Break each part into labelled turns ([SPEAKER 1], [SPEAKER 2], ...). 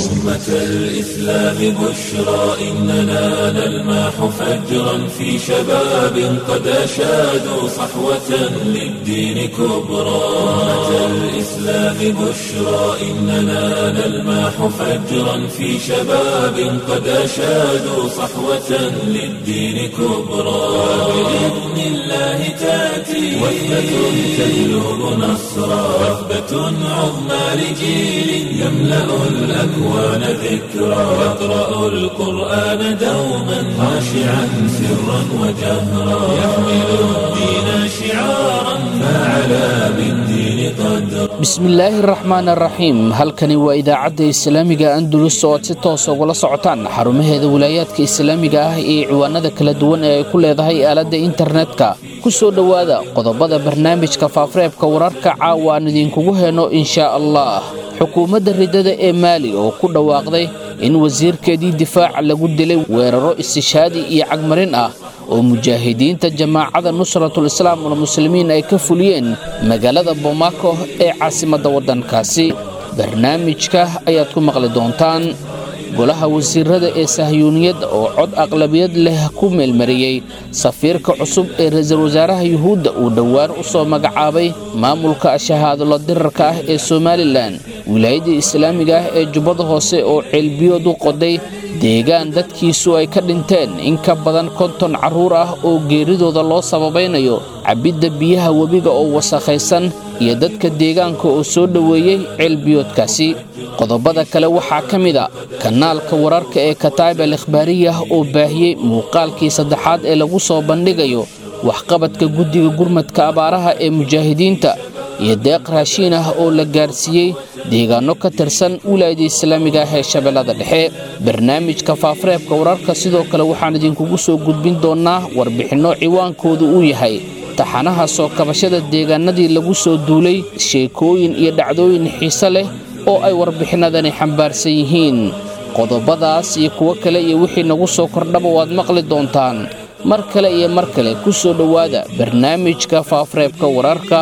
[SPEAKER 1] أمة الإسلام بشرى إننا نلمح فجرا في شباب قد أشادوا صحوة للدين كبرى أمة الإسلام بشرى إننا نلمح فجرا في شباب قد أشادوا صحوة للدين كبرى بإذن الله تأتي وثبة تجلب نصرا وثبة عظمى لجيل يملأ الأكوان ذكرا يقرأ القرآن دوما خاشعا سرا وجهرا يحمل الدين شعارا فعلى بالدين قدرا
[SPEAKER 2] bismillaahi raxmaan araxiim halkani waa idaacadda islaamiga andulus oo aad si toosa ugala socotaan xarumaheeda wilaayaadka islaamiga ah iyo ciwaanada kala duwan ee ay ku leedahay aaladda internetka ku soo dhowaada qodobada barnaamijka faafreebka wararka caawa aan idinkugu heno inshaa allah xukuumadda ridada ee maali oo ku dhawaaqday in wasiirkeedii difaaca lagu dilay weeraro istishaadi iyo cagmarin ah oo mujaahidiinta jamaacada nusratul islaam walmuslimiin ay ka fuliyeen magaalada bomaako ee caasimadda waddankaasi barnaamijka ayaad ku maqli doontaan golaha wasiirada ee sahyuuniyadda oo cod aqlabiyad leh ku meelmariyey safiirka cusub ee ra-iisul wasaaraha yuhuudda uu dhowaan u soo magacaabay maamulka shahaadolo dirarka ah ee somalilan wilaayadda islaamiga ah ee jubbada hoose oo ceelbiyood u qoday deegaan dadkiisu ay ka dhinteen in ka badan konton carruur ah oo geeridooda loo sababaynayo cabbidda biyaha webiga oo wasakhaysan iyo dadka deegaanka oo soo dhoweeyey ceelbiyoodkaasi qodobada kale waxaa ka mid a kanaalka wararka ee kataib al ikhbaariyah oo baahiyey muuqaalkii saddexaad ee lagu soo bandhigayo waxqabadka guddiga gurmadka abaaraha ee mujaahidiinta iyo deeq raashiin ah oo la gaarsiiyey deegaanno ka tirsan wilaayada islaamiga ah ee shabeellada dhexe barnaamijka faafreebka wararka sidoo kale waxaan idinkugu soo gudbin doonnaa warbixinno ciwaankoodu uu yahay taxanaha soo kabashada deegaanadii lagu soo duulay sheekooyin iyo dhacdooyin xiise leh oo ay warbixinadani xambaarsan yihiin qodobadaas iyo kuwo kale iyo wixii nagu soo kordhaba waad maqli doontaan mar kale iyo mar kale ku soo dhowaada barnaamijka faafreebka wararka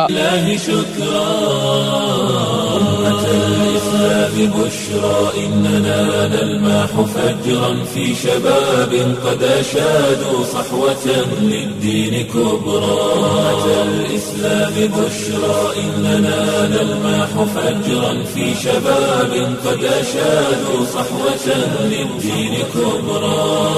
[SPEAKER 1] بشرى إننا نلمح فجرا في شباب قد أشادوا صحوة للدين كبرى أمة الإسلام بشرى إننا نلمح فجرا في شباب قد أشادوا صحوة للدين كبرى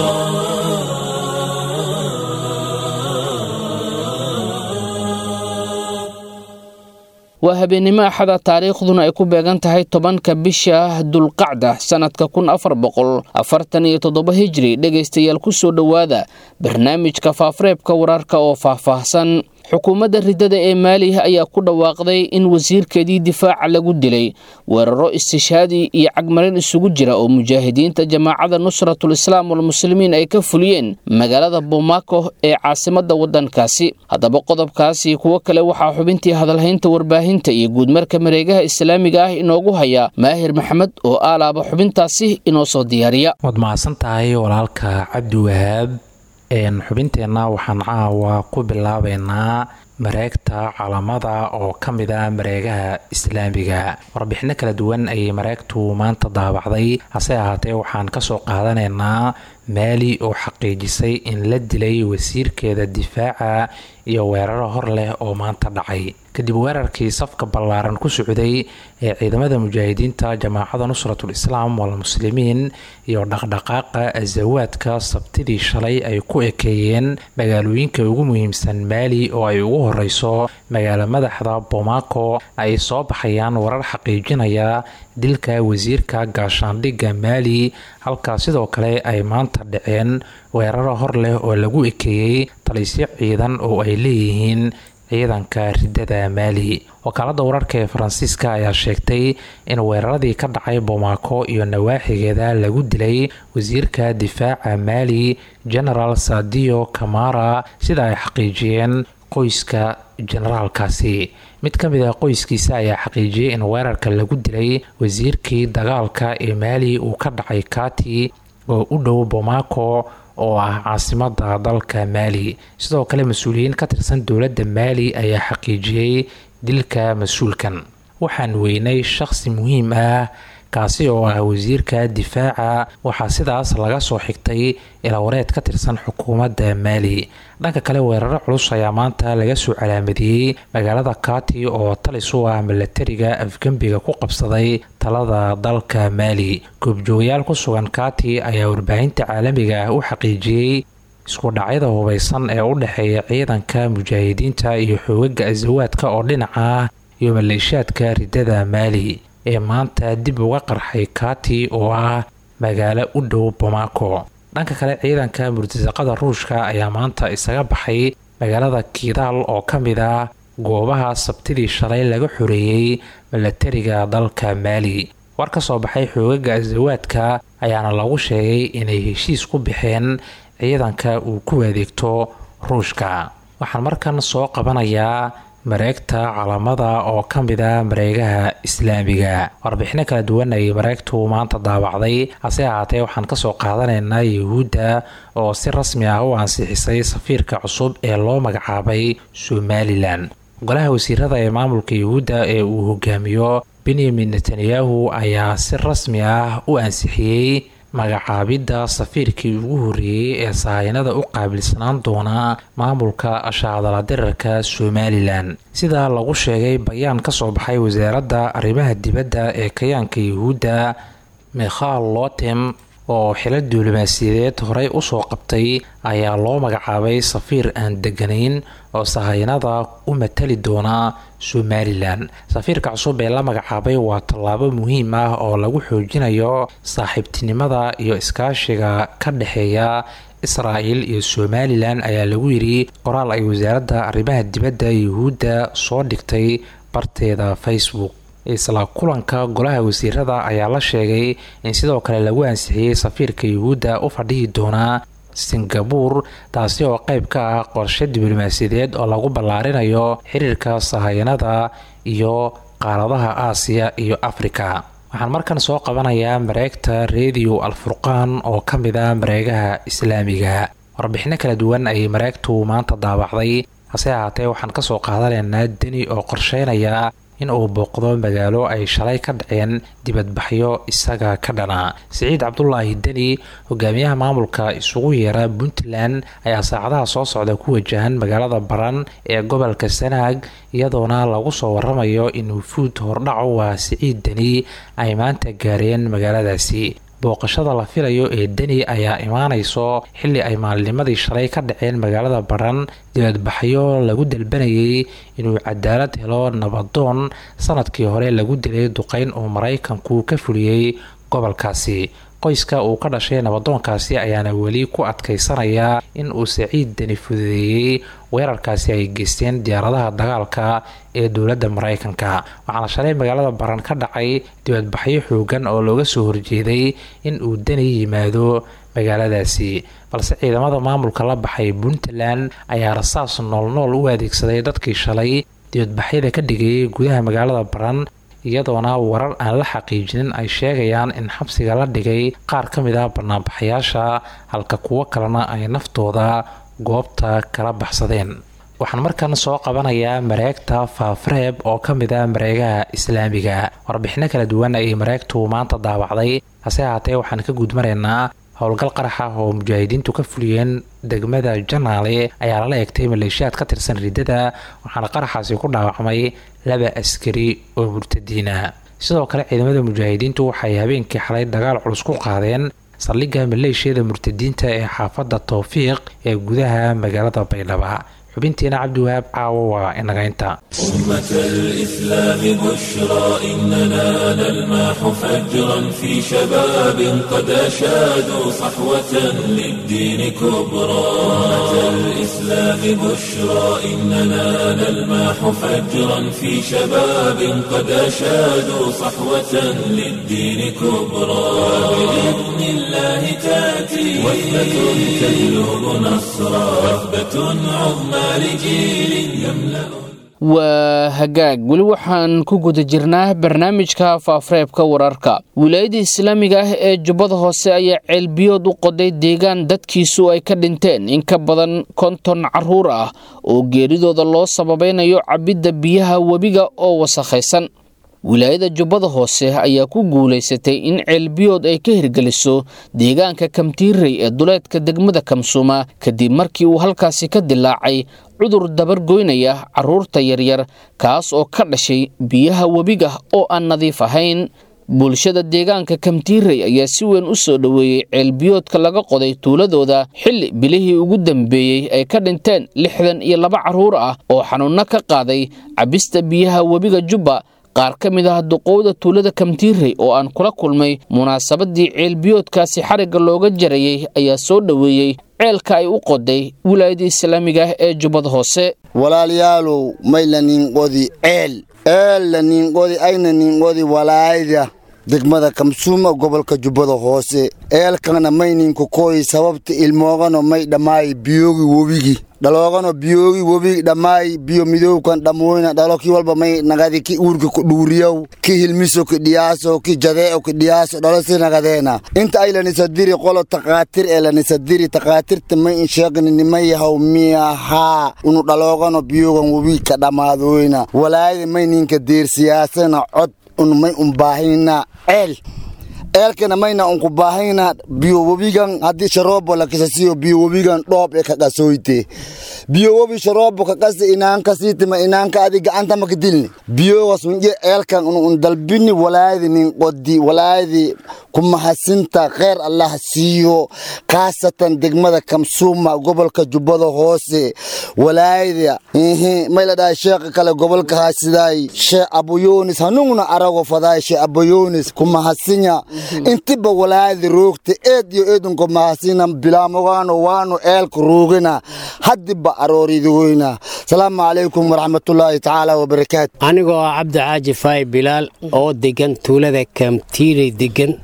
[SPEAKER 2] waa habeennimo axada taariikhduna ay ku beegan tahay tobanka bisha dulqacda sannadka kun afar boqol afartan iyo toddoba hijri dhegaystayaal ku soo dhowaada barnaamijka faafreebka wararka oo faahfaahsan xukuumadda ridada ee maali ayaa ku dhawaaqday in wasiirkeedii difaaca lagu dilay weeraro istishaadi iyo cagmarin isugu jira oo mujaahidiinta jamaacada nusratul islaam walmuslimiin ay ka fuliyeen magaalada bomaako ee caasimadda waddankaasi haddaba qodobkaasi kuwo kale waxaa xubintii hadalhaynta warbaahinta iyo guudmarka mareegaha islaamiga ah inoogu haya maahir maxamed oo aalaaba xubintaasi inoo soo diyaariya
[SPEAKER 3] waad mahadsan tahay walaalka cabdiwahaab xubinteenna waxaan caawa ku bilaabeynaa mareegta calamada oo ka mid a mareegaha islaamiga warbixino kala duwan ayay mareegtu maanta daabacday hase ahaatee waxaan kasoo qaadanaynaa maali oo xaqiijisay in la dilay wasiirkeeda difaaca iyo weeraro hor leh oo maanta dhacay kadib weerarkii safka ballaaran ku socday ee ciidamada mujaahidiinta jamaacada nusratul islaam walmuslimiin iyo dhaqdhaqaaqa asawaadka sabtidii shalay ay ku ekeeyeen magaalooyinka ugu muhiimsan maali oo ay ugu horeyso magaalo madaxda bomaako ay soo baxayaan warar xaqiijinaya dilka wasiirka gaashaandhigga maali halkaa sidoo kale ay maanta dhaceen weeraro hor leh oo lagu ekeeyey talisyo ciidan oo ay leeyihiin ciidanka ridada maali wakaalada wararka ee faransiiska ayaa sheegtay in weeraradii ka dhacay bomaako iyo nawaaxigeeda lagu dilay wasiirka difaaca maali genaraal sadio kamara sida ay xaqiijiyeen qoyska generaalkaasi mid ka mid ah qoyskiisa ayaa xaqiijiyey in weerarka lagu dilay wasiirkii dagaalka ee maali uu ka dhacay kati oo u dhow bomaako oo ah caasimada dalka maali sidoo kale mas-uuliyiin ka tirsan dowladda maali ayaa xaqiijiyey dilka mas-uulkan waxaan weynay shaqsi muhiim ah kaasi oo ah wasiirka difaaca waxaa sidaas laga soo xigtay ilawareed ka tirsan xukuumadda maali dhanka kale weeraro culus ayaa maanta laga soo calaamadiyey magaalada kati oo talis u ah milatariga afgembiga ku qabsaday talada dalka maali goobjoogayaal ku sugan kati ayaa warbaahinta caalamiga ah u xaqiijiyey isku dhacyada hubaysan ee u dhexeeya ciidanka mujaahidiinta iyo xoogaga asawaadka oo dhinaca ah iyo maleeshaadka ridada maali ee maanta dib uga qarxay kati oo ah magaalo u dhow bamako dhanka kale ciidanka murtasaqada ruushka ayaa maanta isaga baxay magaalada kidaal oo ka mid ah goobaha sabtidii shalay laga xoreeyey milatariga dalka maali war ka soo baxay xoogaga asawaadka ayaana lagu sheegay inay heshiis ku bixeen ciidanka uu ku adeegto ruushka waxaan markan soo qabanayaa mareegta calamada oo ka mid a mareegaha islaamiga warbixino kala duwan ayay mareegtu maanta daawacday hase ahaatee waxaan kasoo qaadanaynaa yuhuudda oo si rasmi ah u ansixisay safiirka cusub ee loo magacaabay somalilan golaha wasiirada ee maamulka yuhuudda ee uu hogaamiyo benyamin netanyahu ayaa si rasmi ah u ansixiyey magacaabidda safiirkii ugu horreeyey ee sahayanada u qaabilsanaan doona maamulka ashaadala dirarka somalilan sida lagu sheegay bayaan ka soo baxay wasaaradda arrimaha dibadda ee kayaanka yuhuudda mikhal lotem oo xilo diblomaasiyadeed horey usoo qabtay ayaa loo magacaabay safiir aan deganayn oo sahayanada u matali doona somalilan safiirka cusub ee la magacaabay waa tallaabo muhiim ah oo lagu xoojinayo saaxiibtinimada iyo iskaashiga ka dhexeeya israa'el iyo somalilan ayaa lagu yidhi qoraal ay wasaaradda arrimaha dibadda yuhuudda soo dhigtay barteeda facebook isla kulanka golaha wasiirada ayaa la sheegay in sidoo kale lagu ansixiyey safiirka yuhuudda u fadhihi doonaa singabuur taasi oo qayb ka ah qorshe diblomaasiyadeed oo lagu ballaarinayo xiriirka sahayanada iyo qaaradaha aasiya iyo afrika waxaan markan soo qabanayaa mareegta rediyo alfurqaan oo ka mid ah mareegaha islaamiga warbixino kala duwan ayay mareegtu maanta daawacday hase ahaatee waxaan kasoo qaadanaynaa deni oo qorsheynaya in uu booqdo magaalo ay shalay ka dhaceen dibadbaxyo isaga ka dhana siciid cabdulaahi deni hogaamiyaha maamulka isugu yeera puntland ayaa saacadaha soo socda ku wajahan magaalada baran ee gobolka sanaag iyadoona lagu soo waramayo in wufuud hordhaco waa siciid deni ay maanta gaareen magaaladaasi booqashada la filayo ee deni ayaa imaanayso xilli ay maalinimadii shalay ka dhaceen magaalada baran dibadbaxyo lagu dalbanayay inuu cadaalad helo nabadoon sanadkii hore lagu dilay duqeyn uu maraykanku ka fuliyey gobolkaasi qoyska uu ka dhashay nabadoonkaasi ayaana weli ku adkeysanaya in uu saciid deni fududeeyey weerarkaasi ay geysteen diyaaradaha dagaalka ee dowladda maraykanka waxaana shalay magaalada baran ka dhacay dibadbaxyo xoogan oo looga soo horjeeday in uu deni yimaado magaaladaasi balse ciidamada maamulka la baxay puntland ayaa rasaas noolnool u adeegsaday dadkii shalay dibadbaxyada ka dhigayay gudaha magaalada baran iyadoona warar aan la xaqiijinin ay sheegayaan in xabsiga la dhigay qaar ka mid ah banaanbaxayaasha halka kuwo kalena ay naftooda goobta kala baxsadeen waxaan markan soo qabanayaa mareegta faafreeb oo ka mid ah mareegaha islaamiga warbixino kala duwan ayay mareegtu maanta daawacday hase ahaatee waxaan ka gudmaraynaa howlgal qarax ah oo mujaahidiintu ka fuliyeen degmada janaale ayaa lala eegtay maleeshiyaad ka tirsan riddada waxaana qaraxaasi ku dhaawacmay laba askari oo murtadiina sidoo kale ciidamada mujaahidiintu waxay habeenkii xalay dagaal culus ku qaadeen saldhigga maleeshiyada murtadiinta ee xaafadda towfiiq ee gudaha magaalada baydhaba xubintiina cabdiwahaab caawo waa inagaynta
[SPEAKER 1] أمة الإسلام بشرى إننا نلمح فجرا في شباب قد أشادوا صحوة للدين كبرى أمة الإسلام بشرى إننا نلمح فجرا في شباب قد أشادوا صحوة للدين كبرى بإذن الله تأتي وثبة تجلب نصرا وثبة عظمى لجيل يملأ
[SPEAKER 2] waa hagaag weli waxaan ku guda jirnaa barnaamijka faafreebka wararka wilaayada islaamiga ah ee jubbada hoose ayaa ceelbiyood u qoday deegaan dadkiisu ay ka dhinteen in ka badan konton caruur ah oo geeridooda loo sababaynayo cabidda biyaha webiga oo wasakhaysan wilaayada jubbada hoose ayaa ku guulaysatay in ceelbiyood ay ka hirgeliso deegaanka kamtiirey ee duleedka degmada kamsuuma kadib markii uu halkaasi ka dilaacay cudur dabargoynaya carruurta yaryar kaas oo ka dhashay biyaha webiga oo aan nadiif ahayn bulshada deegaanka kamtiirey ayaa si weyn u soo dhoweeyey ceelbiyoodka laga qoday tuuladooda xilli bilihii ugu dambeeyey ay ka dhinteen lixdan iyo laba carruur ah oo xanuunno ka qaaday cabista biyaha webiga jubba qaar ka mid ah duqowda tuulada kamtiirey oo aan kula kulmay munaasabadii ceelbiyoodkaasi xarigga looga jarayey ayaa soo dhoweeyey ceelka ay u qoday wilaayada islaamiga ah ee jubbada hoose
[SPEAKER 4] walaalayaalow mayla ninqodi ceel eella ninqodi ayna ninqodi walaayada degmada kamsuuma gobolka jubbada hoose eelkana may ninku kooyi sababta ilmoogano may dhammaayi biyoogi webigi dhaloogano biyoogi webigi dhammaayi biyo midowkan dhammoyna dhalo ki walba may nagadi ki uurka ku dhuuriyow ki hilmiso ki dhiyaaso ki jadee'o ki dhiyaaso dhalo si nagadeena inta ay lanisadiri qolo takaatir ee lanisadiri takaatirta may insheegni nimay yahaw miyahaa unu dhaloogano biyoogan webigi ka dhammaadoyna walaayada may ninka deersiyaasana cod un may un baahina ceel eelkana mayna unku baahayna biyo webigan haddii sharoobo lakisasiyo biyo webigan dhoob ee kaqasoyte biyo webi sharoobo kakasi inaanka siitima inaanka adi gacanta maka dilni biyogas unje eelkan un un dalbini walaayadi nin qodi walaayadi kumahasinta kheer allah siiyo khaasatan degmada kamsuuma gobolka jubbada hoose walaayada may la dhahay sheekha kale gobolka haasidaay shee abuyonis hanugna arago fadaay shee abuyonis kumahasinya intiba walaayada roogta eed iyo eedunka mahasina bilaamogaano waanu eelka roogina hadiba arooridoyna salaamu calaykum waraxmatullaahi tacaala wabarakaatu
[SPEAKER 5] anigoo ah cabdi caaji faay bilaal oo degan tuulada kamtiirey degan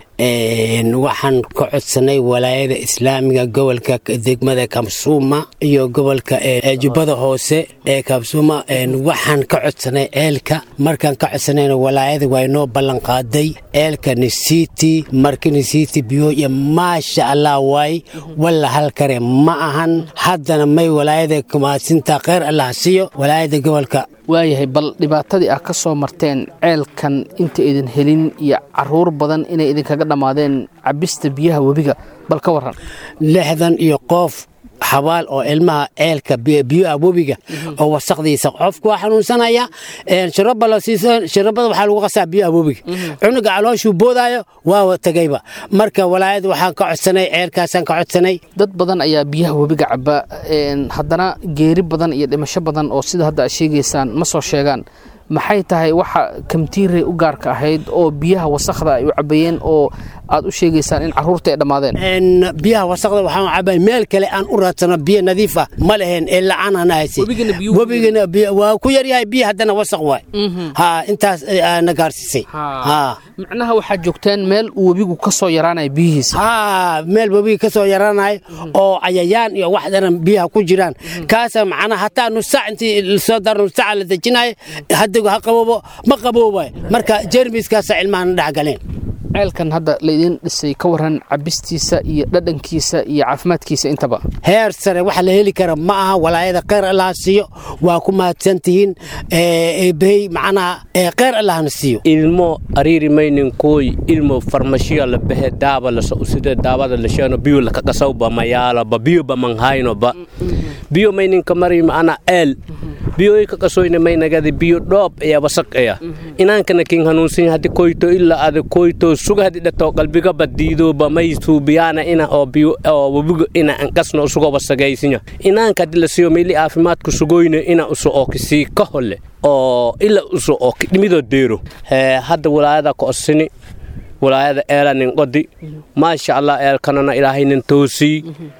[SPEAKER 5] waxaan ka codsanay walaayada islaamiga gobolka degmada kamsuuma iyo gobolka jubbada hoose ee kamsuuma waxaan ka codsanay ceelka markaan ka codsanayna walaayada waa inoo ballanqaaday ceelka nisiti marka nisiti biyoya maasha allah waay walla halkare ma ahan haddana may walaayada kumaasinta kheyr allah siiyo walaayada gobolka
[SPEAKER 2] waayahay bal dhibaatadii ah ka soo marteen ceelkan inta idin helin iyo caruur badan inay idinkaga dhammaadeen cabista biyaha webiga bal ka waran
[SPEAKER 5] lixdan iyo qoof xabaal oo ilmaha ceelka biyoa webiga oo wasaqdiisa qofku waa xanuunsanaya shirabada waxaa lagu qasaa biyoa webiga cunuga calooshuu boodaayo waa tegayba marka walaayada waxaan ka codsanay ceelkaasaan ka codsanay
[SPEAKER 2] dad badan ayaa biyaha webiga caba haddana geeri badan iyo dhimasho badan oo sida hadda aad sheegaysaan ma soo sheegaan maxay tahay waxa kamtiirey u gaarka ahayd oo biyaha wasakda ay u cabayeen oo aad u sheegaysaan in caruurta ay dhammaadeen
[SPEAKER 5] biyaha wasaqda waxaan cabay meel kale aan u raadsano biyo nadiif ah ma leheen ee lacaan aan hayse webigana waa ku yaryahay biyo haddana wasaq waay ha intaas na gaarsiisay
[SPEAKER 2] macnaha waxaad joogteen meel uu webigu ka soo yaraanaya biyihiisa
[SPEAKER 5] ha meel webiga ka soo yaraanayo oo cayayaan iyo wax daran biyaha ku jiraan kaasa macnaha hataa nusaac intii lasoo daro nusaaca la dejinayo haddigu ha qaboobo ma qaboobay marka jermiskaasa cilmahana dhex galeen
[SPEAKER 2] ceelkan hadda laydin dhisay ka waran cabistiisa iyo dhadhankiisa iyo caafimaadkiisa intaba
[SPEAKER 5] heer sare waxa la heli kara ma aha walaayada kheyr allaha siiyo waa ku mahadsantihiin eebahey macnaha kheyr allahna siiyo
[SPEAKER 6] ilmo ariiri maynin kooy ilmo farmashiya la behe daaba laso uside daabada lasheno biyo laka qasawba mayaaloba biyoba manhaynoba biyo mayninka mari macna eel biyoy ka qasoyne maynagadi biyo dhoob aya wasaq aya inaankana kin hanuunsan hadi koyto ilaa ada koyto suga hadi dhato qalbigaba diidoba may suubiyaana ina oo biyo oo wabigo ina ankasno usugo wasagaysinya inaanka hadi la siiyo meeli caafimaadku sugoyne ina uso oo kisii ka hole oo ila uso oo kidhimido deero hadda walaayada ka osini walaayada eela nin qodi maasha allah eelkanana ilaahay nin toosii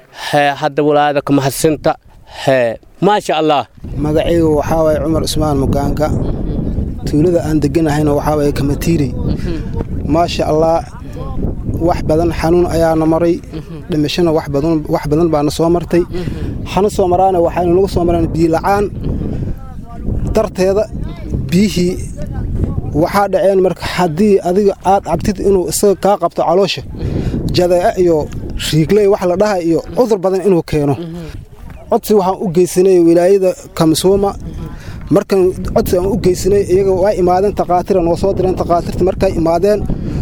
[SPEAKER 6] hadda walaayada ka mahadsinta maasha allah
[SPEAKER 7] magacaygu waxaa waye cumar cusmaan mugaanka tuulada aan deganahayna waxaa waye kamatiirey maasha allah wax badan xanuun ayaana maray dhimashona wax badan baana soo martay hana soo maraana waxaynu nagu soo maraan biyola'aan darteeda biyihii waxaa dhaceen marka haddii adiga aad cabtid inuu isaga kaa qabto caloosha jadeeca iyo riigley wax la dhaha iyo cudur badan inuu keeno codsi waxaan u geysanay wilaayada kamsuuma markan codsi aan u geysanay iyaga waa imaadeen takhaatira noo soo direen takhaatiirta markay imaadeen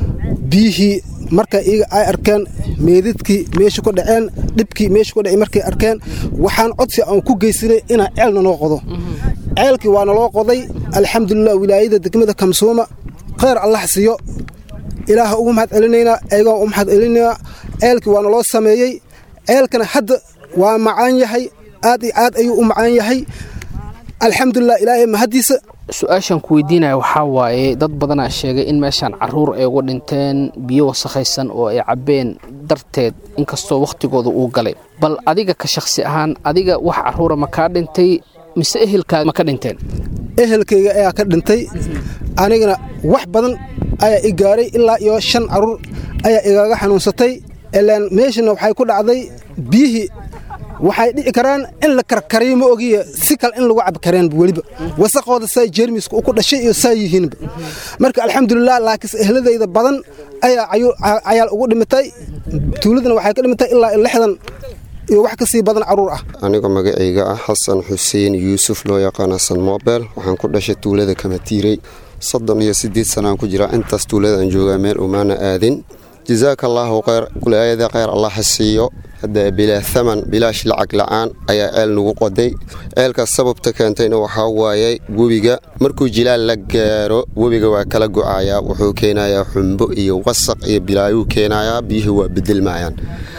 [SPEAKER 7] biyihii marka iyaga ay arkeen meedadkii meesha ku dhaceen dhibkii meesha ku dhacay markay arkeen waxaan codsi aan ku geysanay inaan ceelna noo qodo ceelkii waa naloo qoday alxamdulilah wilaayada degmada kamsuuma khayr allah siiyo ilaaha ugu mahad celinaynaa eegaa u mahad celinaynaa ceelkii waa naloo sameeyey ceelkana hadda waa macaan yahay aad iyo aad ayuu u macaan yahay alxamdulilah ilaahay mahaddiisa
[SPEAKER 2] su-aashan ku weydiinaya waxaa waaye dad badanaa sheegay in meeshaan caruur ay uga dhinteen biyo wasakhaysan oo ay cabbeen darteed inkastoo wakhtigooda uu galay bal adiga ka shakhsi ahaan adiga wax caruura ma kaa dhintay mise ehelkaaga ma ka dhinteen
[SPEAKER 7] ehelkayga ayaa ka dhintay anigana wax badan ayaa i gaaray ilaa iyo shan caruur ayaa igaga xanuunsatay ilaan meeshana waxay ku dhacday biyihii waxay dhici karaan in la karkariyo ma ogiya si kale in lagu cabi kareen weliba wasaqooda saa jeermiska ku dhashay iyo saa yihiinba marka alxamdulilah laakiinse ehladayda badan ayaa cayaal ugu dhimatay tuuladana waxay ka dhimatay ilaa lixdan iyo wax ka sii badan caruur ah
[SPEAKER 8] anigoo magacayga ah xasan xuseen yuusuf loo yaqaan xasan mobel waxaan ku dhashay tuulada kamatiirey soddon iyo siddeed sanaan ku jiraa intaas tuuladaan joogaa meel umaana aadin jasaaka allaahu khayr wilaayada khayr allah ha siiyo hadda bilaa thaman bilaash lacag la'aan ayaa ceel nagu qoday ceelkaas sababta keentayna waxaa waayey webiga markuu jilaal la gaaro webiga waa kala go'ayaa wuxuu keenayaa xumbo iyo wasaq iyo bilaayuu keenayaa biyuhu waa bedelmayaan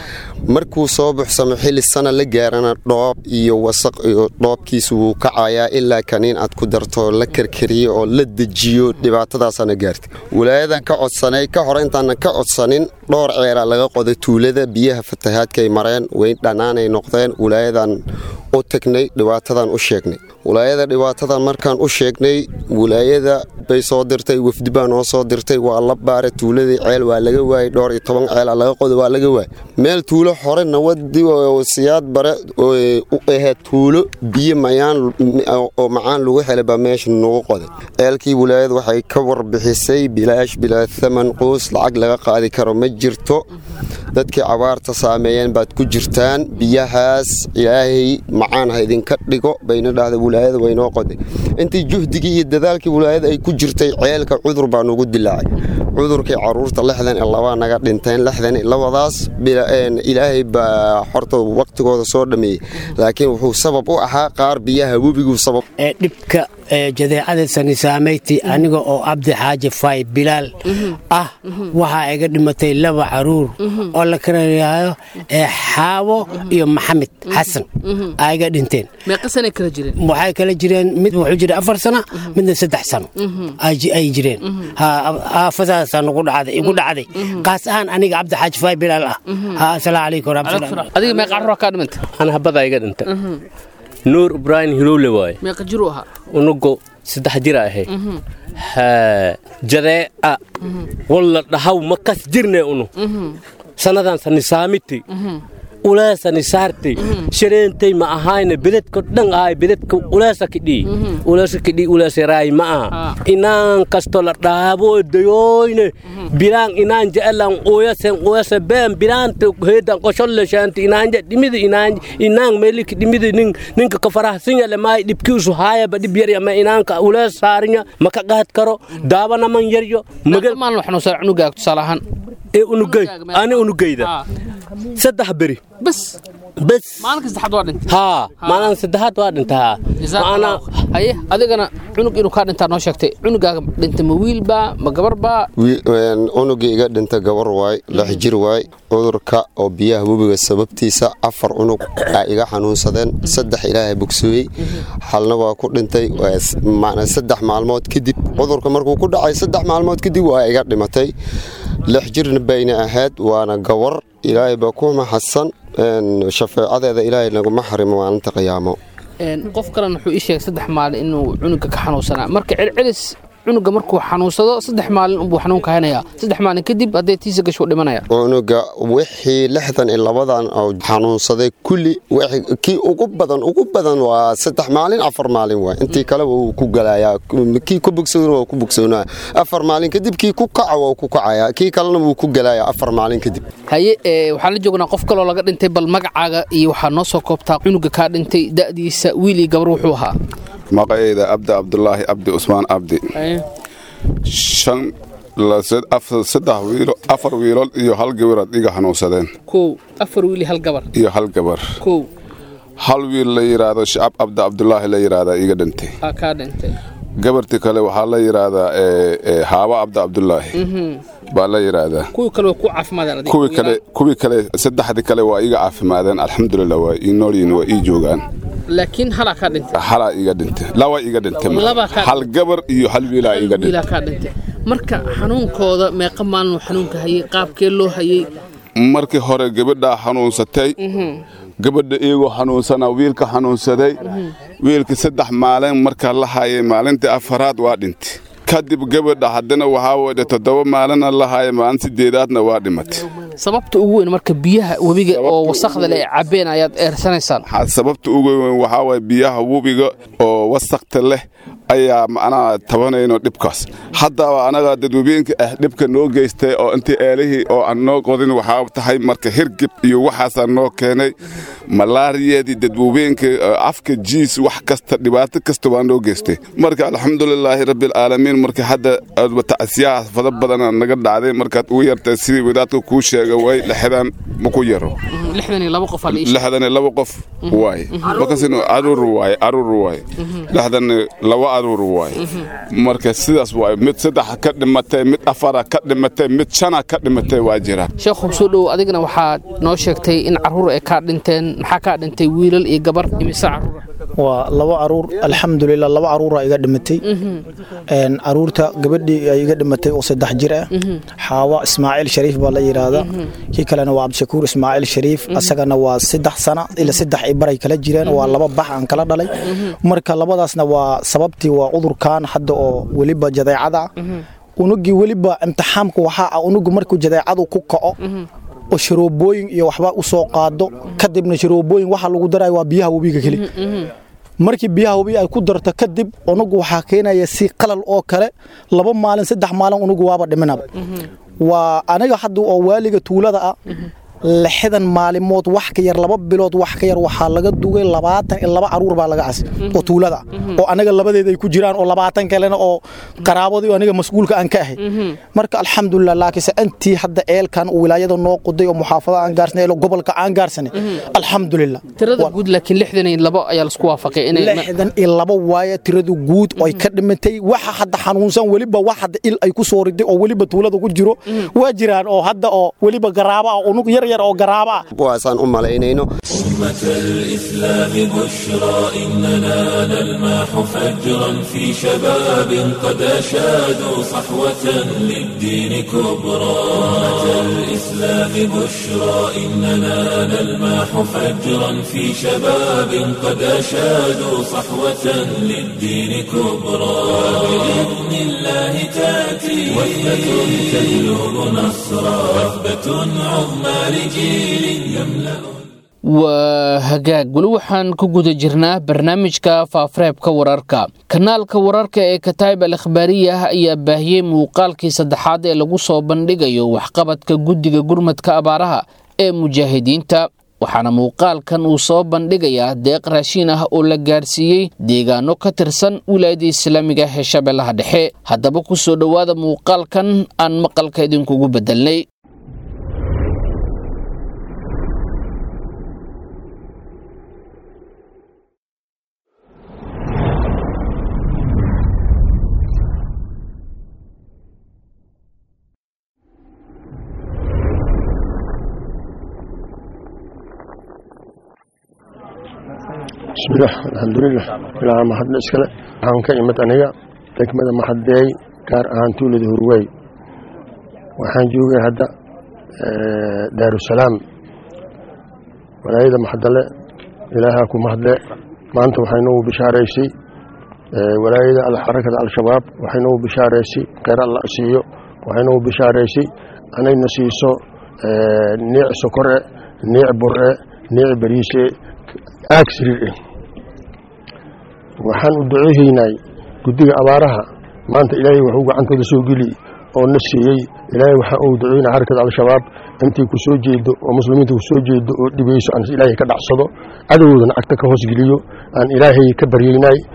[SPEAKER 8] markuu soo buxsamo xilli sana la gaarana dhoob iyo wasaq iyo dhoobkiisu wuu kacayaa ilaa kaniin aad ku darto la karkariyo oo la dejiyo dhibaatadaasana gaarta walaayadan ka codsanay ka hor intaanan ka codsanin dhowr ceeraa laga qoday tuulada biyaha fatahaadkay mareen weyn dhannaanay noqdeen walaayadan u tagnay dhibaatadan u sheegnay walaayada dhibaatadan markaan u sheegnay walaayada bay soo dirtay wafdi baa noo soo dirtay waa la baaray tuuladii ceel waa laga waayey dhowr iyo toban ceela laga qoda waa laga waayey meel tuulo hore nawadi siyaad bare u ahayd tuulo biyo mayaan oo macaan lagu helay baa meesha nagu qoday ceelkii walaayada waxay ka warbixisay bilaash bilaa thaman quus lacag laga qaadi karo ma jirto dadkii cabaarta saameeyeen baad ku jirtaan biyahaas ilaahay macaan ha idinka dhigo bayna dhahda walaayada waynoo qoday intii juhdigii iyo dadaalkii walaayada ay ku jirtay ceelka cudur baa nugu dilaacay cudurkii caruurta lixdan iyo labaa naga dhinteen lixdan iyo labadaas ilaahay baa horta waqtigooda soo dhameeyey laakiin wuxuu sabab u ahaa qaar biyaha webiguu sabab
[SPEAKER 5] dhibka jadeecada sanisaamayti aniga oo cabdi xaaji fay bilaal ah waxaa iga dhimatay laba caruur oo la karayaayo xaawo iyo maxamed xasan aa iga dhinteen waxay kala jireen mid wuxuu jira afar sana midna saddex sano ay jireen aafadaasaa nagu dhacday igu dhacday qaas ahaan aniga cabdi xaaji fay bilaal ah asalaamu calaykum waraxmatullahi
[SPEAKER 2] adiga meeqa caruura kaa dhimanta
[SPEAKER 6] ana habadaa iga dhinta nuur ibraahim hilowle waaye
[SPEAKER 2] meeqa jiru ahaa
[SPEAKER 6] unugo saddex jira ahay jadeeca walla dhahaw ma kas jirne unu sannadan sanisaamiti uleesani saartay shareentay ma ahayna bededka dhan ahay bededka uleesa kidhii uleesa kidhii uleesaraay ma aha inaan kasto la dhaabo dayoyne bilaan inaan jecelan uyasen uyase been bilaanta heedan qosholle shaanti inaanja dhimidi inaan inaan meeliki dhimidi nin ninka ka farahsinya le maay dhibkiisu haaya ba dhib yar ama inaanka ulees saarinya maka qaad karo daabana man yaryo
[SPEAKER 2] magal maalin waxnu soo cunugaaga tusaale ahaan
[SPEAKER 6] ee unugay ani unugayda saddex beri
[SPEAKER 2] bas
[SPEAKER 6] bas
[SPEAKER 2] maalinka saddexaad waa dhintay
[SPEAKER 6] haa maalin saddexaad waa dhintaa
[SPEAKER 2] maana haye adigana cunug inuu kaa dhintaa noo sheegtay cunugaaga dhintay ma wiilbaa ma gabarbaa
[SPEAKER 8] unugii iga dhinta gabar waay lix jir waay cudurka oo biyaha webiga sababtiisa afar cunug aa iga xanuunsadeen saddex ilaahay bogsooyey halna waa ku dhintay saddex maalmood kadib cudurka markuu ku dhacay saddex maalmood kadib waa iga dhimatay lix jirna bayna ahayd waana gawar ilaahay baa ku maxadsan shafeecadeeda ilaahay naguma xarimo maalinta qiyaamo
[SPEAKER 2] qof kalena wuxuu ii sheegay saddex maalin inuu cunuga ka xanuunsanaa marka celcelis cunuga markuu xanuunsado saddex maalin unbuu xanuunka haynayaa saddex maalin kadib hadday tiisa gashu dhimanaya
[SPEAKER 8] cunuga wixii lixdan iyo labadan oo xanuunsaday kulli kii ugu badan ugu badan waa saddex maalin afar maalin waay intii kale wuu ku galayaa kii ku bogsoona waa ku bogsoonaa afar maalin kadib kii ku kaca waa ku kacaya kii kalena wuu ku galayaa afar maalin kadib
[SPEAKER 2] haye waxaan la joognaa qof kaloo laga dhintay bal magacaaga iyo waxaa noo soo koobtaa cunuga kaa dhintay da'diisa wiil iyo gabar wuxuu ahaa
[SPEAKER 9] maqayda abdi abdulaahi abdi usmaan abdi shan saddex wiilo afar wiilood iyo hal gabarood iga hanuunsadeen
[SPEAKER 2] kow afar wiil iyo hal gabar
[SPEAKER 9] iyo hal gabar
[SPEAKER 2] kow
[SPEAKER 9] hal wiil la yidhaahdo shacab abdi abdulaahi la yidhaahdaa iga dhintay
[SPEAKER 2] aa kaa dhintay
[SPEAKER 9] gabartii kale waxaa la yidhaahdaa haaba abdi abdulaahi baa la yidhaahdaa
[SPEAKER 2] kuwii kale waa ku caafimaadeen
[SPEAKER 9] kuwii kale kuwii kale saddexdii kale waa iga caafimaadeen alxamdulilah waa ii noolyihin waa ii joogaan
[SPEAKER 2] laakiin halaa kaa dhintay
[SPEAKER 9] halaa iga dhintay laba iga dhintay
[SPEAKER 2] Laba kaa
[SPEAKER 9] hal gabar iyo hal wiilaa iga dhintay
[SPEAKER 2] wiilaa kaa dhintay marka xanuunkooda meeqa maalin uu xanuunka hayay qaabkee loo hayay
[SPEAKER 9] markii hore gabadhaa xanuunsatay gabadha iyagoo xanuunsana wiilka xanuunsaday wiilka saddex maalin markaa la hayay maalintii afaraad waa dhintay kadib gabadha haddana waxaa wada toddoba maalina la hayay maalin sideedaadna waa dhimatay
[SPEAKER 2] sababta ugu weyn marka biyaha webiga oo wasakhda leh ay cabbeen ayaad eersanaysaan
[SPEAKER 9] sababta ugu weyn waxaa waye biyaha webiga oo wasakta leh ayaa macnaha tabanayno dhibkaas haddaba anaga dadwebeenka ah dhibka noo geystay oo intii eelihii oo aan noo qodin waxaa tahay marka hirgib iyo waxaasaa noo keenay malaariyadii dadwebeenka afka jiis wax kasta dhibaato kasta waa noo geystay marka alxamdulilaahi rabbialcaalamiin marka hadda tacsiyaha fada badana naga dhacday markaad ugu yartay sidii wadaadka kuu sheega way lixdan maku yaro
[SPEAKER 2] lixdan iyo laba qof aa la ii
[SPEAKER 9] lixdan iyo laba qof waaye markaasina aruur waaye aruur waaye lixdan laba aruur waaye marka sidaas waaye mid saddex ka dhimatay mid afara ka dhimatay mid shana ka dhimatay waa jira
[SPEAKER 2] sheekhu soo dhow adigana waxaad noo sheegtay in carruur ay kaa dhinteen maxaa kaa dhintay wiilal iyo gabar imise carruur
[SPEAKER 10] waa laba caruur alxamdulilah laba caruura iga dhimatay caruurta gabadhii ay iga dhimatay oo saddex jir ah xaawa ismaaciil shariif baa la yidhaahdaa kii kalena waa cabdishakuur ismaaciil shariif asagana waa saddex sana ila saddex ay baray kala jireen waa laba bax aan kala dhalay marka labadaasna waa sababtii waa cudurkan hadda oo weliba jadeecada unugii weliba imtixaamka waxaa ah unugu markuu jadeecadu ku kaco oo sharoobooyin iyo waxba u soo qaado kadibna sharoobooyin waxa lagu darayo waa biyaha webiga keli markii biyaha webiga ay ku darto kadib unugu waxaa keenaya si qalal oo kale laba maalin saddex maalin unugu waaba dhiminaba waa aniga hadda oo waaliga tuulada ah lixdan maalimood wax ka yar laba bilood wax ka yar waxaa laga dugay labaatan iyo laba caruur baa laga casay oo tuulada oo anaga labadeeda ay ku jiraan oo labaatan kalena oo qaraabadii aniga mas'uulka aan ka ahay marka alxamdulilah laakiinse intii hadda eelkan wilaayada noo qoday oo muxaafada aan gaarsanay oo gobolka aan gaarsanay alxamdulilah
[SPEAKER 2] tirada guud laakiin lixdan iyo labo ayaa laisku waafaqay inay
[SPEAKER 10] lixdan iyo labo waaye tiradu guud oo ay ka dhimatay waxa hadda xanuunsan weliba wax hadda il ay ku soo riday oo weliba tuulada ku jiro waa jiraan oo hadda oo weliba garaaba ah unug yar
[SPEAKER 8] kuwaasaan u malaynayno
[SPEAKER 1] أمة الإسلام بشرى إننا نلمح فجرا في شباب قد أشادوا صحوة للدين كبرى أمة الإسلام بشرى إننا نلمح فجرا في شباب قد أشادوا صحوة للدين كبرى بإذن الله تأتي وثبة تهلب نصرا وثبة عظمى لجيل يملأ
[SPEAKER 2] waa hagaag weli waxaan ku guda jirnaa barnaamijka faafareebka wararka kanaalka wararka ee kataib al akhbaariyah ayaa baahiyey muuqaalkii saddexaad ee lagu soo bandhigayo waxqabadka guddiga gurmadka abaaraha ee mujaahidiinta waxaana muuqaalkan uu soo bandhigayaa deeq raashiin ah oo la gaarsiiyey deegaano ka tirsan wilaayada islaamiga ee shabeellaha dhexe haddaba ku soo dhowaada muuqaalkan aan maqalka idinkugu beddelnay
[SPEAKER 11] bismillaah alxamdulilah ilaa mahadna iskale waxaan ka imid aniga degmada maxadeey gaar ahaan tuulada hurwey waxaan joogay hadda daarusalaam walaayada maxadale ilaahaa ku mahadle maanta waxay noogu bishaaraysay walaayada xarakada al-shabaab waxay noogu bishaaraysay kheyr alla siiyo waxay noogu bishaaraysay anayna siiso niic sokore niic bure niic bariise aag siriir eh waxaan u duceehaynay guddiga abaaraha maanta ilaahay waxuu gacantooda soo geli oo na siiyey ilaahay waxaan ugu duceynaa xarakada al-shabaab intii ku soo jeedo oo muslimiinta ku soo jeedo oo dhibayso aan ilaahay ka dhacsado cadowgoodana agta ka hoos geliyo aan ilaahay ka baryeynay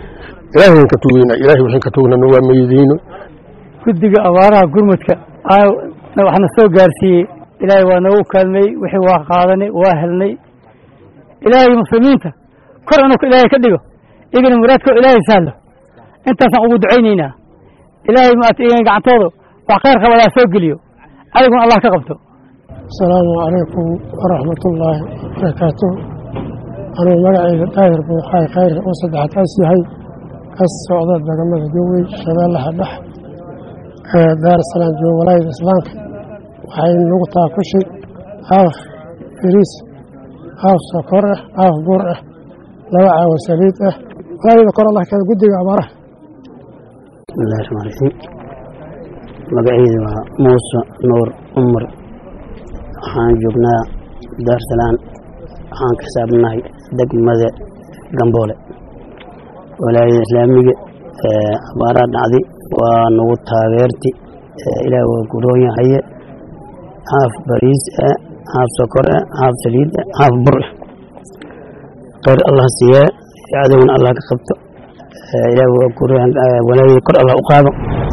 [SPEAKER 11] ilaahay waan ka tugeynaa ilaahay waxaan ka tugnana waa meydeyno
[SPEAKER 12] guddiga abaaraha gurmudka waxna soo gaarsiiyey ilaahay waa noogu kaalmeey wixii waa qaadanay waa helnay ilaahay muslimiinta kor anu ilaahay ka dhigo igana muraadko ilaahay sahlo intaasaan ugu ducaynaynaa ilaahay maat gacantooda wax khayr qabadaa soo geliyo adiguna allah ka qabto
[SPEAKER 13] asalaamu calaykum waraxmatullaahi wabarakaatuh anuu magacayga daahir buuxaay khayr oo saddexaad kaas yahay ka socda degamada jowey shabeellaha dhex ee daarasalaam jooga walaayada islaamka waxay nagu taakushay haaf firiis haaf sokor ah haaf bur ah laba caawo saliid ah walaayada kor allah keena guddiga abaaraha
[SPEAKER 14] bismillahi raxmaan raxiim magacayda waa muuse nuur cumar waxaan joognaa daarsalaan waxaan ka saabnahay degmada gamboole walaayada islaamiga abaaraha dhacday waa nagu taageerti ilaah waa guroonya haye haaf bariis ah haaf sokor ah haaf saliid ah haaf bur ah khayr allah siiyee cadowna allah ka qabto ilaah waa guroonya walaayada kor allah u qaado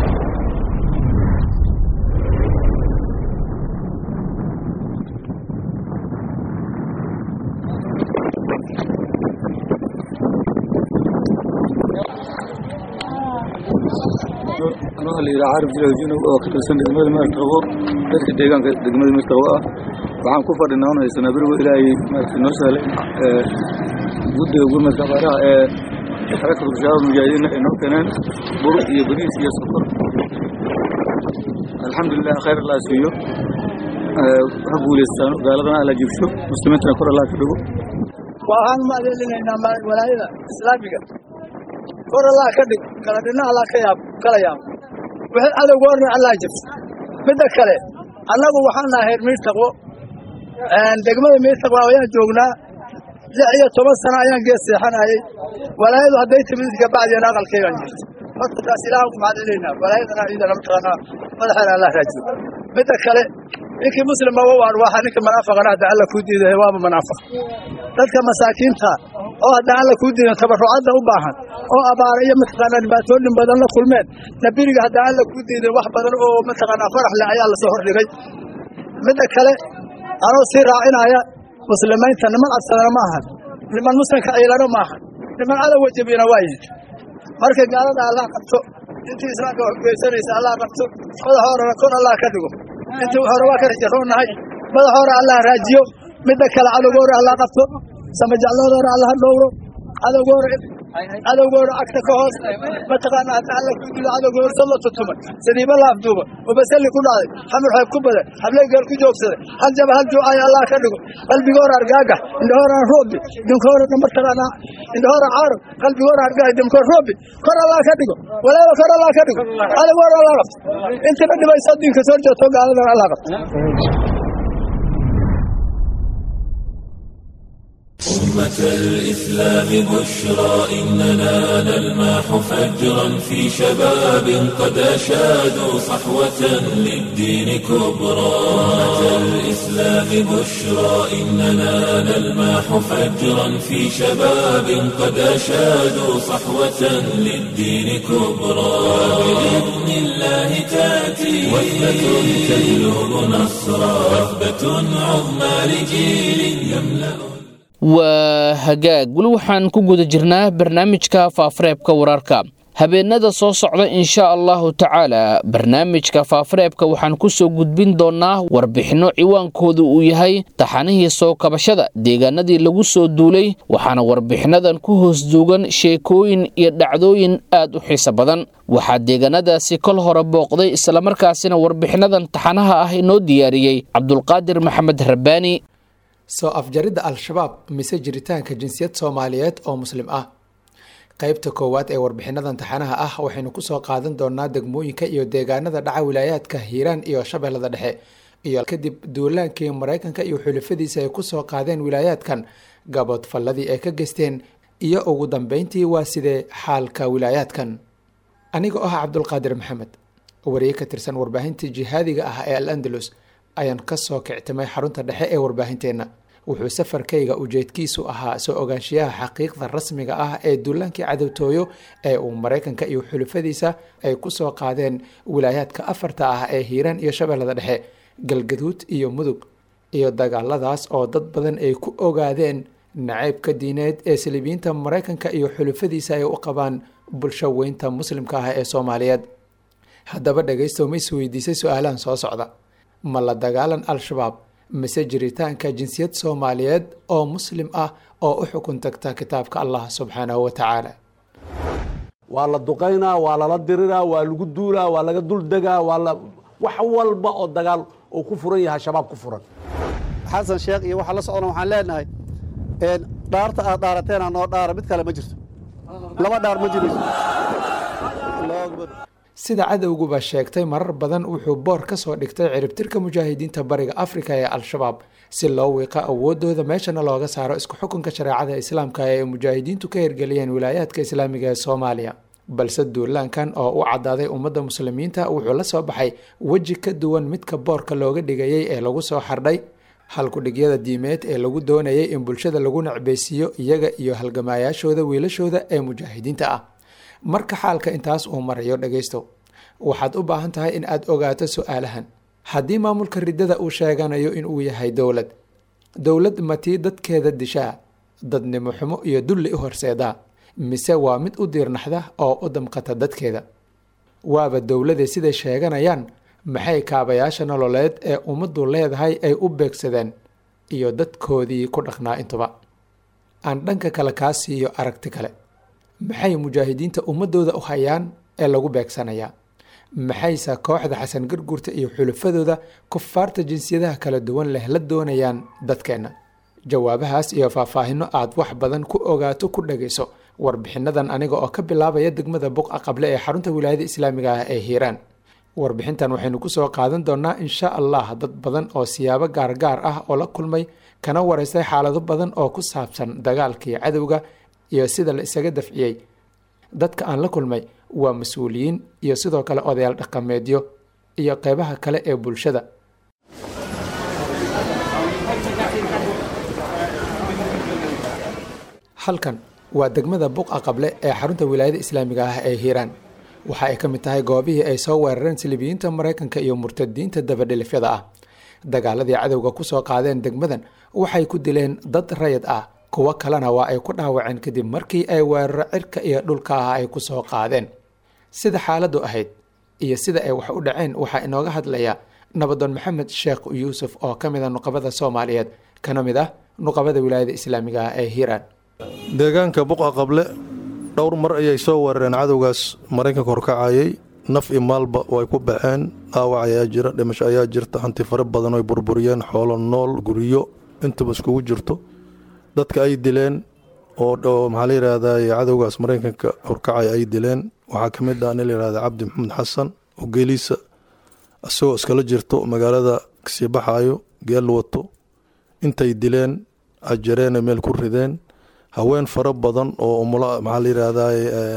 [SPEAKER 15] anoo la yidhaha carab jilajino oo ka tirsan degmada meertaqo dadka deegaanka degmada meertaqo ah waxaan ku fadhinaa un haysanaa berigo ilaahay maaragtay noo sahlay guddiga gurmadka abaaraha ee xarakada bushaarada mujaahidiinna ay noo keeneen bur iyo bariis iyo sokor alxamdulilah khayr allah siiyo ha guulaystaan gaaladana alla jibsho muslimiintana kor allah ka dhigo
[SPEAKER 16] waxaan u maadcelinaynaa walaayada islaamiga kor allah ka dhig kala dhinna allah ka yaab kala yaab wixii cadowga orna allah jibso midda kale annagu waxaan nahay reer miirtaqwo degmada miirtaqwo ayaan joognaa lix iyo toban sano ayaan gees seexanayay walaayadu hadday timid ka bacdiyana aqalkaygaan jirto horta taas ilaahan ku mahadcelinaynaa walaayadana ciidana mataqaanaa madaxeena allah raajiyo midda kale ninkii muslima wa arwaaxa ninka manaafaqana hadda alla kuu diiday waaba manaafaq dadka masaakiinta oo hadda alla kuu diidan tabarrucadda u baahan oo abaara iyo mataqaanaa dhibaatooyin badan la kulmeen nabiriga hadda alla kuu diiday wax badan oo mataqaanaa farax leh ayaa lasoo hordhigay midda kale anoo sii raacinaya muslimiinta niman cabsadana ma ahan niman muslimka ciilano ma ahan niman cadowga jebiyana waa yihin marka gaalada allah qabto intii islaamka wax geysanaysa allah qabto madax horena kor allah ka dhigo intii hore waa ka rajaroonnahay madax hore allah raajiyo midda kale cadowgoora allah qabto samajacloodora allah dhowro cadowgoora cadowgoora agta ka hoos mataqaana hadda alla ku dilo cadowgoor salla tutuma sadiiba laafduuba oo basalli ku dhacday xamur xeeb ku badan habley geel ku joogsaday hal jaba hal juucaya allah ka dhigo qalbigoora argaagax indhahooraan roobi dinkoora mataqaana indhahoora caaro qalbigoora argaagax dinkoor roobi kor allah ka dhigo walaaba kor allah ka dhigo cadowgoora allah qabto intina dhibaysa diinka soo jeeto gaaladan allah qabto
[SPEAKER 1] أمة الإسلام بشرى إننا نلماح فجرا في شباب قد أشادوا صحوة للدين كبرى أمة الإسلام بشرى إننا نلماح فجرا في شباب قد أشادوا صحوة للدين كبرى بإذن الله تأتي وثبة تجلب نصرا وثبة عظمى لجيل يملأ
[SPEAKER 2] waa hagaag weli waxaan ku guda jirnaa barnaamijka faafareebka wararka habeenada soo socda insha allahu tacaala barnaamijka faafareebka waxaan ku soo gudbin doonnaa warbixinno ciwaankoodu uu yahay taxanihii soo kabashada deegaanadii lagu soo duulay waxaana warbixinnadan ku hoos duugan sheekooyin iyo dhacdooyin aad u xiiso badan waxaa deegaanadaasi kol hore booqday islamarkaasina warbixinnadan taxanaha ah inoo diyaariyey cabdulqaadir maxamed rabbaani
[SPEAKER 17] soo afjaridda al-shabaab mise jiritaanka jinsiyad soomaaliyeed oo muslim ah qeybta koowaad ee warbixinadan taxanaha ah waxaynu kusoo qaadan doonaa degmooyinka iyo deegaanada dhaca wilaayaadka hiiraan iyo shabeellada dhexe iyo kadib duulaankii maraykanka iyo xulafadiisa ay kusoo qaadeen wilaayaadkan gaboodfalladii ay ka geysteen iyo ugu dambeyntii waa sidee xaalka wilaayaadkan anigoo ah cabdulqaadir maxamed wariye ka tirsan warbaahinta jihaadiga ah ee al andalus ayaan kasoo kictimay xarunta dhexe ee warbaahinteenna wuxuu safarkayga ujeedkiisu ahaa soo ogaanshiyaha xaqiiqda rasmiga ah ee duulaankii cadowtooyo ee uu maraykanka iyo xulufadiisa ay ku soo qaadeen wilaayaadka afarta ah ee hiiraan iyo shabeellada dhexe galgaduud iyo mudug iyo dagaaladaas oo dad badan ay ku ogaadeen nacaybka diineed ee saliibiyiinta maraykanka iyo xulufadiisa ay u qabaan bulsho weynta muslimka ah ee soomaaliyeed haddaba dhegaystow ma is weydiisay su-aalahan soo socda ma la dagaalan al-shabaab mise jiritaanka jinsiyad soomaaliyeed oo muslim ah oo u xukun tagta kitaabka allah subxaanahu wa tacaala
[SPEAKER 18] waa la duqaynaa waa lala diriraa waa lagu duulaa waa laga duldegaa waa la wax walba oo dagaal uu ku furan yahay shabaab ku furan
[SPEAKER 19] xasan sheekh iyo waxaa la socdana waxaan leenahay dhaarta aad dhaarateena noo dhaara mid kale ma jirto laba dhaar ma jirayso
[SPEAKER 17] sida cadowguba sheegtay marar badan wuxuu boor ka soo dhigtay ciribtirka mujaahidiinta bariga afrika ee al-shabaab si loo wiiqo awoodooda meeshana looga saaro isku xukunka shareecada islaamka ee mujaahidiintu ka hirgeliyeen wilaayaadka islaamiga ee soomaaliya balse duulaankan oo u cadaaday ummadda muslimiinta wuxuu la soo baxay weji ka duwan midka boorka looga dhigayay ee lagu soo xardhay halkudhigyada diimeed ee lagu doonayay in bulshada lagu necbaysiiyo iyaga iyo halgamaayaashooda wiilashooda ee mujaahidiinta ah marka xaalka intaas uu marayo dhagaysto waxaad u baahan tahay in aad ogaato su-aalahan haddii maamulka riddada uu sheeganayo inuu yahay dowlad dowlad matii dadkeeda dishaa dadnimo xumo iyo dulli u horseedaa mise waa mid u diirnaxda oo u damqata dadkeeda waaba dowlade siday sheeganayaan maxay kaabayaasha nololeed ee ummaddu leedahay ay u beegsadeen iyo dadkoodii ku dhaqnaa intuba aan dhanka kale kaa siiyo aragti kale maxay mujaahidiinta ummadooda u hayaan ee lagu beegsanayaa maxayse kooxda xasan garguurta iyo xulufadooda kufaarta jinsiyadaha kala duwan leh la doonayaan dadkeenna jawaabahaas iyo faahfaahino aad wax badan ku ogaato ku dhagayso warbixinadan aniga oo ka bilaabaya degmada buqa qable ee xarunta wilaayada islaamiga ah ee hiiraan warbixintan waxaynu kusoo qaadan doonaa insha allah dad badan oo siyaabo gaargaar ah oo la kulmay kana wareystay xaalado badan oo ku saabsan dagaalkii cadowga iyo sida la isaga dafciyey dadka aan la kulmay waa mas-uuliyiin iyo sidoo kale odayaal dhaqameedyo iyo qeybaha kale ee bulshada halkan waa degmada buqa qable ee xarunta wilaayada islaamiga ah ee hiiraan waxa ay ka mid tahay goobihii ay soo weerareen silibiyiinta maraykanka iyo murtadiinta dabadhilifyada ah dagaaladii cadowga ku soo qaadeen degmadan waxay ku dileen dad rayid ah kuwo kalena waa ay ku dhaawaceen kadib markii ay weeraro cirka iyo dhulka ah ay ku soo qaadeen sida xaaladdu ahayd iyo sida ay wax u dhaceen waxaa inooga hadlaya nabadoon maxamed sheekh yuusuf oo ka mid a nuqabada soomaaliyeed kana mid ah nuqabada wilaayada islaamiga ah ee hiiraan
[SPEAKER 20] deegaanka buqa qable dhowr mar ayay soo weerareen cadowgaas maraykanka horkacayay naf iyo maalba way ku baxeen dhaawac ayaa jira dhimasho ayaa jirta hanti fara badan oy burburiyeen xoolo nool guryo intaba iskugu jirto dadka ay dileen oo maxaa la yidhaahdaa cadowgaas maraykanka horkacay ay dileen waxaa ka mid ah nin la yihahda cabdi maxamed xasan oo geeliisa isagoo iskala jirto magaalada kasii baxaayo geel wato intay dileen ajareena meel ku rideen haween fara badan oo umula maxaa la yidhaahdaa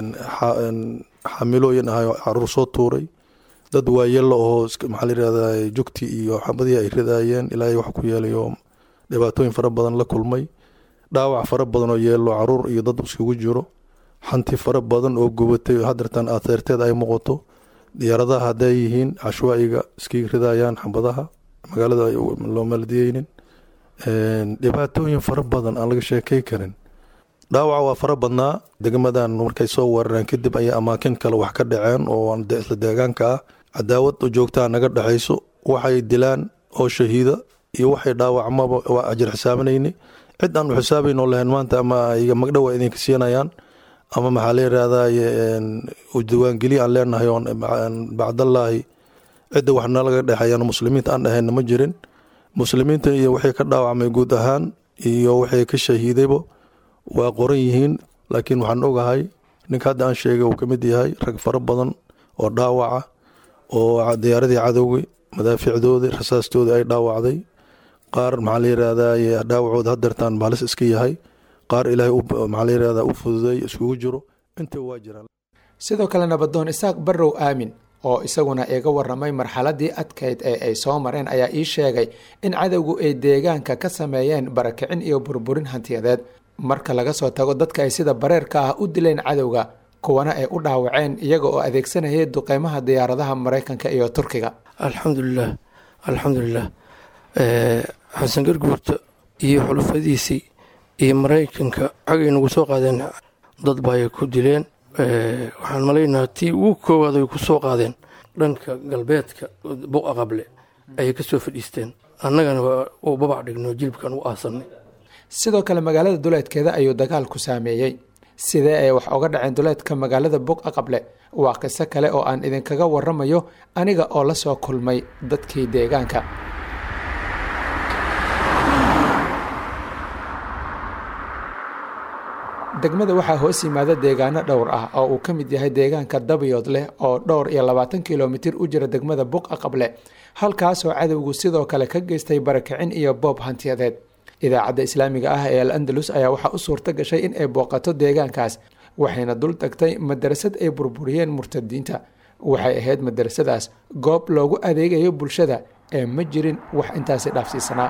[SPEAKER 20] xamilooyin ahay oo caruur soo tuuray dad waayelo oo maxaa la yidhahdaa jugtii iyo xabadihii ay ridaayeen ilaahay wax ku yeelayo dhibaatooyin fara badan la kulmay dhaawac fara badan oo yeelo caruur iyo dad iskugu jiro xanti fara badan oo gubatay hadeertan ateerteed ay muuqato diyaaradaha hadday yihiin cashwaa'iga iskiga ridayaan xabadaha magaalada loo maaladiyeynin dhibaatooyin fara badan aan laga sheekay karin dhaawaca waa fara badnaa degmadan markay soo weerareen kadib ayay amaakin kale wax ka dhaceen oo isla deegaanka ah cadaawad joogtaa naga dhexayso waxay dilaan oo shahiida iyo waxay dhaawacmaba waa ajir xisaabanayni cid aan u xisaabayn oo lahayn maanta ama magdhow ay idinka siinayaan ama maxaa la yidhaahdaa diiwaangeliya aan leenahay oon bacdallaahi cidda wax nalaga dhexeeyaan muslimiinta aan dhahayna ma jirin muslimiinta iyo wixii ka dhaawacmay guud ahaan iyo wixii ka shahiidayba waa qoran yihiin laakiin waxaan ogahay ninka hadda aan sheegay uu ka mid yahay rag fara badan oo dhaawaca oo diyaaradii cadowga madaafiicdoodii rasaastoodii ay dhaawacday qaar maxaa la yidhaahdaa dhaawacooda hadeertaan baalis iska yahay qaar ilaahay maxaa la yidhahdaa u fududay iskugu jiro inta waa jiraan
[SPEAKER 17] sidoo kale nabadoon isaaq barrow aamin oo isaguna iga waramay marxaladii adkayd ee ay soo mareen ayaa ii sheegay in cadowgu ay deegaanka ka sameeyeen barakicin iyo burburin hantiyadeed marka laga soo tago dadka ay sida bareerka ah u dileen cadowga kuwana ay u dhaawaceen iyaga oo adeegsanayay duqeymaha diyaaradaha maraykanka iyo turkiga
[SPEAKER 21] alxamdulilah alxamdulilah xasan garguurta iyo xulufadiisii iyo maraykanka xagay nagu soo qaadeen dad baay ku dileen waxaan malaynaha tii ugu koowaad ay ku soo qaadeen dhanka galbeedka buqa qable ayay ka soo fadhiisteen annagana u babac dhigno jilibkan u aasanay
[SPEAKER 17] sidoo kale magaalada duleedkeeda ayuu dagaalku saameeyey sidee ay wax oga dhaceen duleedka magaalada buqa qable waa qiso kale oo aan idinkaga waramayo aniga oo la soo kulmay dadkii deegaanka degmada waxaa hoos yimaada deegaano dhowr ah oo uu ka mid yahay deegaanka dabayood leh oo dhowr iyo labaatan kilomitir u jira degmada buqa qable halkaasoo cadowgu sidoo kale ka geystay barakicin iyo boob hantiyadeed idaacadda islaamiga ah ee al andalus ayaa waxaa u suurto gashay in ay booqato deegaankaas waxayna dul tagtay madarasad ay burburiyeen murtadiinta waxay ahayd madarasadaas goob loogu adeegayo bulshada ee ma jirin wax intaasi dhaafsiisanaa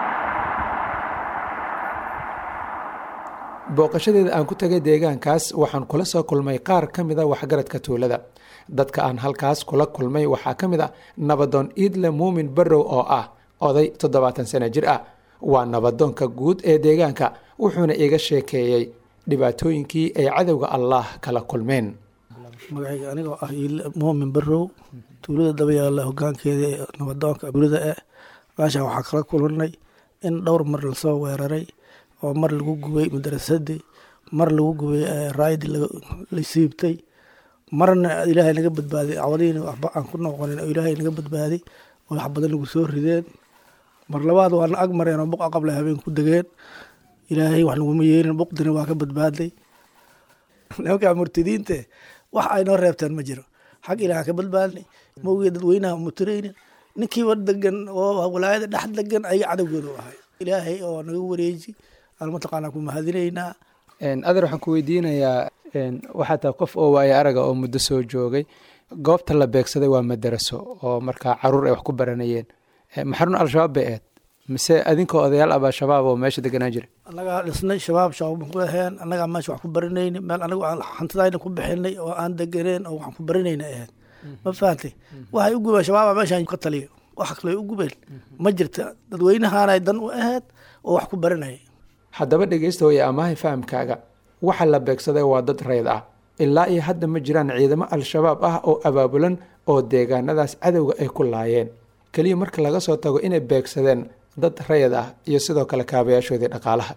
[SPEAKER 17] booqashadeeda aan ku tagay deegaankaas waxaan kula soo kulmay qaar ka mid a waxgaradka tuulada dadka aan halkaas kula kulmay waxaa ka mid a nabadoon iidle muumin barrow oo ah oday toddobaatan sano jir ah waa nabadoonka guud ee deegaanka wuxuuna iga sheekeeyey dhibaatooyinkii ay cadowga allah kala kulmeen
[SPEAKER 10] magacayga anigoo ah muumin barrow tuulada dabayaalla hogaankeeda ee nabadoonka tuulada eh meeshaan waxaa kala kulannay in dhowr mar lasoo weeraray oo mar lagu gubay madarasadii mar lagu gubay raayadii la siibtay marna ilaahay naga badbaaday cawadiina waxba aan ku noqonin oo ilaahay naga badbaaday oo wax badan nagu soo rideen mar labaad waana ag mareen oo buqa qabla habeen ku degeen ilaahay wax naguma yeelin buqdina waa ka badbaaday nimankaa murtadiinte wax ay noo reebteen ma jiro xag ilaaha ka badbaadnay mawgee dadweynaha mutiraynin ninkiiba degan oo walaayada dhex degan ayaga cadowgooda u ahay ilaahay oo naga wareeji aan mataqaanaa ku mahadinaynaa
[SPEAKER 17] adeer waxaan ku weydiinayaa waxaa tahay qof oo waayo araga oo muddo soo joogay goobta la beegsaday waa madaraso oo markaa caruur ay wax ku baranayeen maxarun al-shabaab bay ahayd mise adinkoo odayaal abaa shabaab oo meesha deganaa jira
[SPEAKER 10] annagaa dhisnay shabaab shabaab ku aheen annagaa meesha wax ku baranayni meel anagu aan hantidayna ku bixinay oo aan deganeen oo waxaan ku baranayna ahayd ma fahantay waxay u gubeen shabaaba meeshaan ka taliyo wax kale u gubeen ma jirta dadweynahaanay dan u ahayd oo wax ku baranaya
[SPEAKER 17] haddaba dhegeysta iyo amaahay fahamkaaga waxa la beegsaday waa dad rayd ah ilaa iyo hadda ma jiraan ciidamo al-shabaab ah oo abaabulan oo deegaanadaas cadowga ay ku laayeen keliya marka laga soo tago inay beegsadeen dad rayad ah iyo sidoo kale kaabayaashoodii dhaqaalaha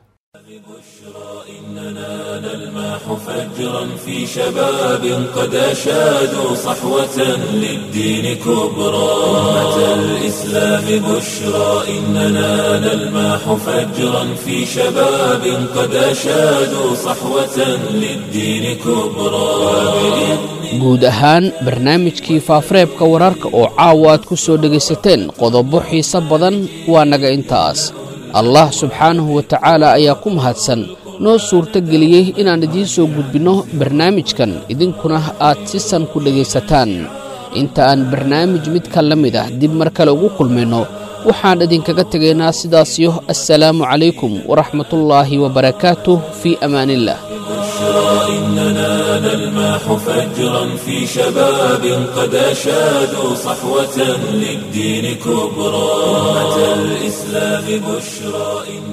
[SPEAKER 1] إننا نلمح فجرا في شباب قد أشادوا صحوة للدين كبرى أمة الإسلام بشرى إننا نلمح فجرا في شباب قد أشادوا صحوة للدين كبرى
[SPEAKER 2] guud ahaan barnaamijkii faafareebka wararka oo caawa aad ku soo dhegaysateen qodobo xiise badan waa naga intaas allah subxaanahu wa tacaala ayaa ku mahadsan noo suurto geliyey inaan idiin soo gudbinno barnaamijkan idinkuna aad si san ku dhegaysataan inta aan barnaamij midka la mid ah dib mar kale ugu kulmayno waxaan idinkaga tegaynaa sidaasiyo assalaamu calaykum waraxmatullaahi wabarakaatuh fii amaaniillah
[SPEAKER 1] إننا نلمح فجرا في شباب قد أشادوا صحوة للدين كبرى أمة الإسلام بشرى